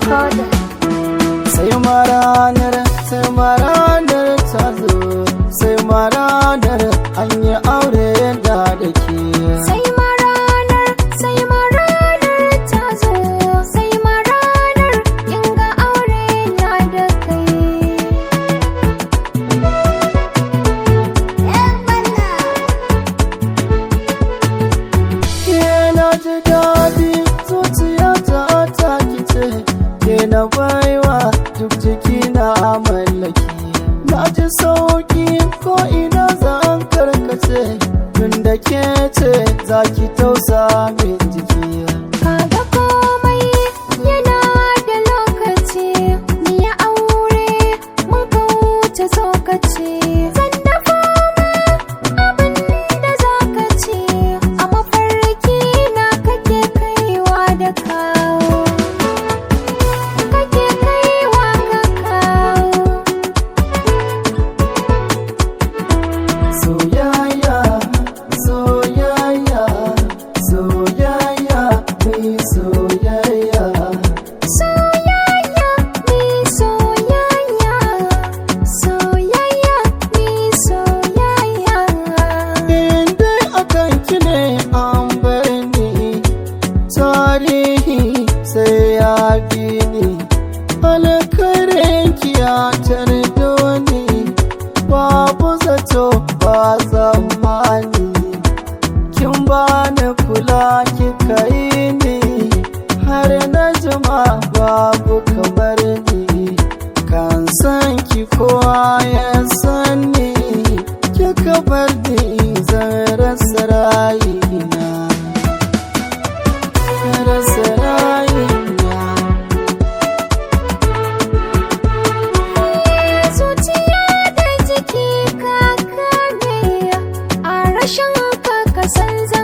recorder. sai maranar sai maranar ta zo sai maranar an yi aure da da ke Sai maranar, sai maranar ta zo, sai maranar kin ga aure na da kai. ke na ji daɗi zuciya ta ta kice ke na baiwa duk jiki na mallaki na ji sauki ko ina zan karkace tun da ke ce za ki tausa min jiki Kaga komai yana da lokaci, ni ya aure mun ka wuce tsokaci. Zan dafa ma abin da za ka ci, a mafarki na kake kaiwa da kawo. Kake kaiwa ka kawo. soyayya soyayya soyayya mai soyayya Soyayya ni soyayya, soyayya ni soyayya. inda akan ki ne an bar ni tarihi sai ya bi ni alkarin ki ya tardo ni babu zato ba zamani kin bani kula kika yi ni har na jima babu kamar ni kan san ki kowa ya san ni kika bar ni zan rasa rayina rasa rayina Zuciya da jiki ka kame a rashin ka ka san za